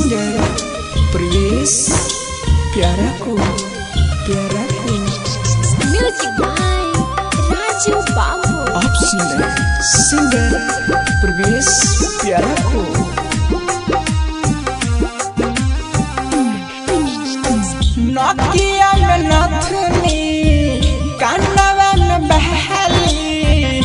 singer Priyesh प्यारा को प्यारा को म्यूजिक बाय राजू बाबू आप सुन रहे हैं सिंगर प्रवेश प्यारा को नकिया में नथनी कानवा में बहली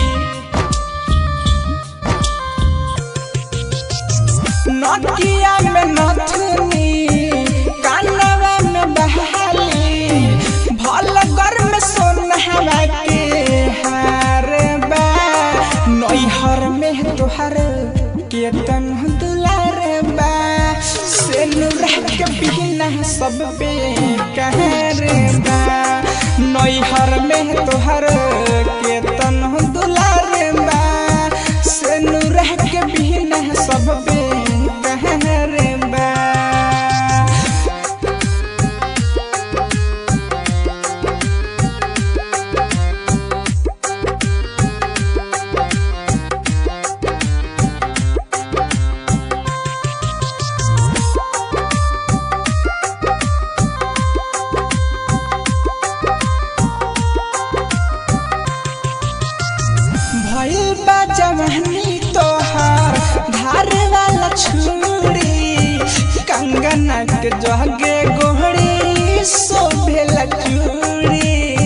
नकिया में नथनी कानवा में बहली भल घर में सोनहवा के हार बा नैहर में तोहर केतन दुलार बा से रह के बिना सब पे कहर बा नैहर में तोहर केतन दुलार बा से रह के बिना सब पे कहर बा भइल बा जवानी तोहार धार वाला छुरी कंगना के जगे गोहरी शोभेला चूड़ी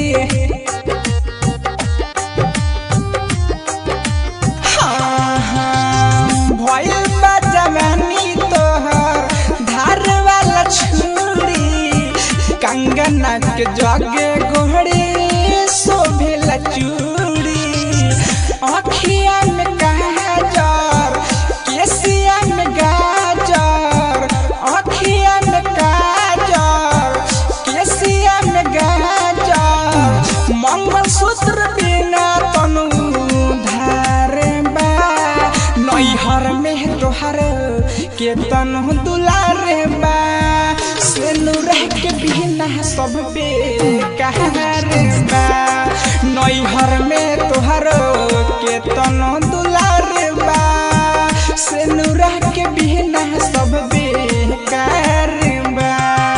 हाँ, हाँ, भइल बा जवानी तोहार धार वाला छुरी कंगना के जगे गोहरी शोभेला चूड़ी अखिया में गाजर केसिया में गाजर अखिया में गाजर केसिया में गाजर मंगलसूत्र बिना तनु धार बा नैहर में तोहर के तनु दुलार बा से रह के बिना सब पे कहर बा नैहर में तोहर के तनु दुलार बा से रह के बिना सब बेकार बा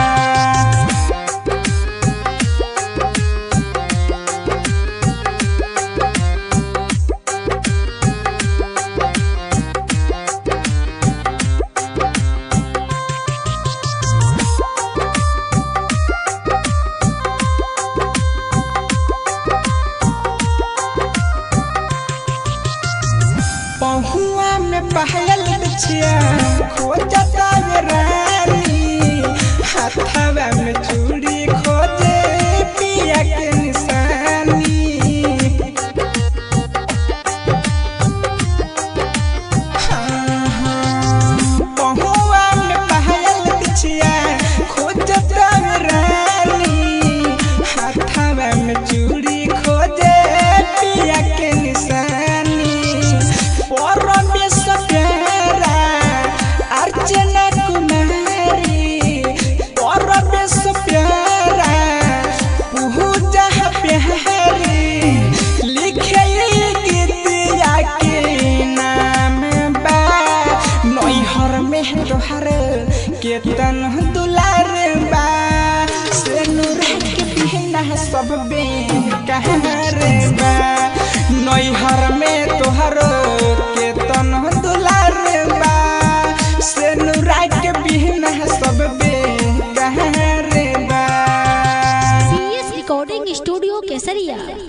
पहुआ में पहल बिछिया खोजता वे रानी हाथवा में चूड़ी खोजे पिया के निशानी हाँ, हाँ, पहुआ में पहल बिछिया खोजता वे रानी हाथवा में चूड़ी खोजे पिया के निशानी परमेश प्यारा अर्चना कुमारी परमेश प्यारा पूजा प्यारी लिखे गीतिया के नाम बा नैहर में तोहर केतन दुलार बा से रह के बिना सब बे कहर बा नैहर में तोहर केतन दुलार बा से रह के बिना सब बे कहर बा सीएस रिकॉर्डिंग स्टूडियो केसरिया